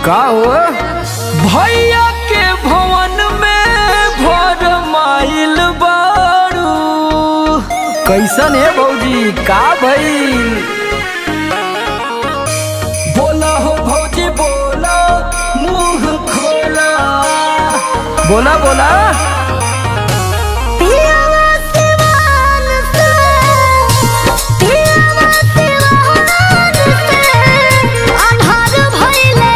का हो भैया के भवन में भर माइल बारू कैसन है भौजी का भइल बोला हो भौजी बोला मुंह खोला बोला बोला पियावा सिवान से पियावा सिवान से अन्हार भइले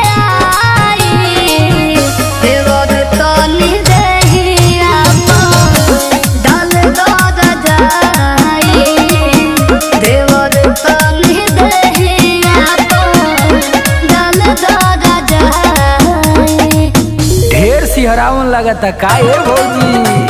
आई देवर तनी देहिया डाल दद जाई देवर तनी देहिया डाल दद जाई ढेर सिहरावन लगता का है भौजी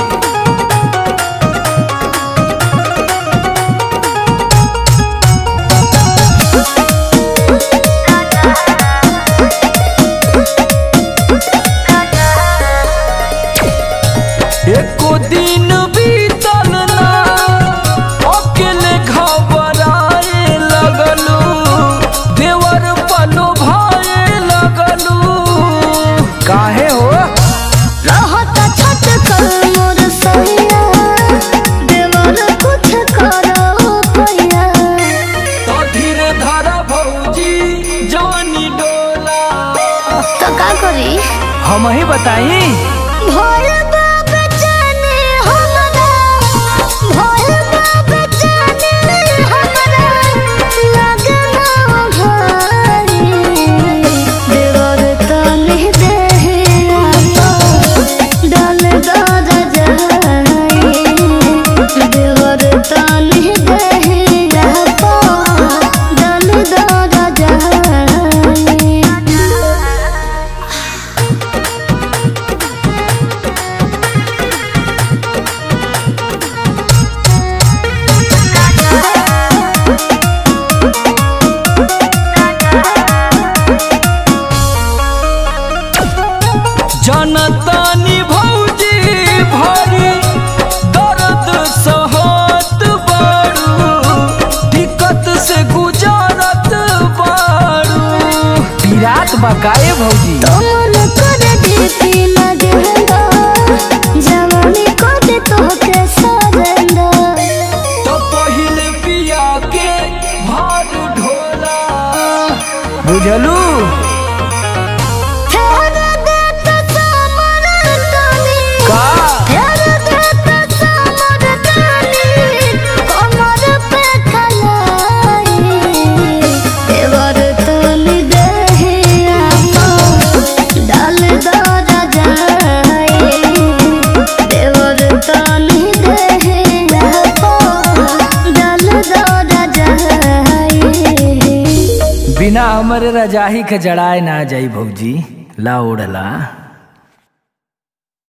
एको दिन बीतल ना अकेले घबराए लगलू देवर पलो भाए लगलू काहे हो रहत छट कर मोर सैया देवर कुछ करो पैया तो धीरे धारा भौजी जानी डोला तो का करी हम ही बताई भोल बाप जाने हमरा भोल बाप जाने हमरा लगना घरी देवर तनी देहे डाल दद जाई देवर तनी देहे डाल दद जाई जनतानी भौजी भरी दर्द सहत बारू दिक्कत से गुजारत बारू पीरात बकाए भौजी तोमन कर देती लगेंदा जवानी कर तोहके सरेंदा तो पहिले पिया के भार ढोला बुझलू फेर देत समर तनी का फेर देत समर तनी कमर पे खलाई देवर तनी देहे डाल दर जाई देवर तनी देहे डाल दर जाई बिना हमरे रजाही के जड़ाए ना जाई भौजी ला ओढ़ला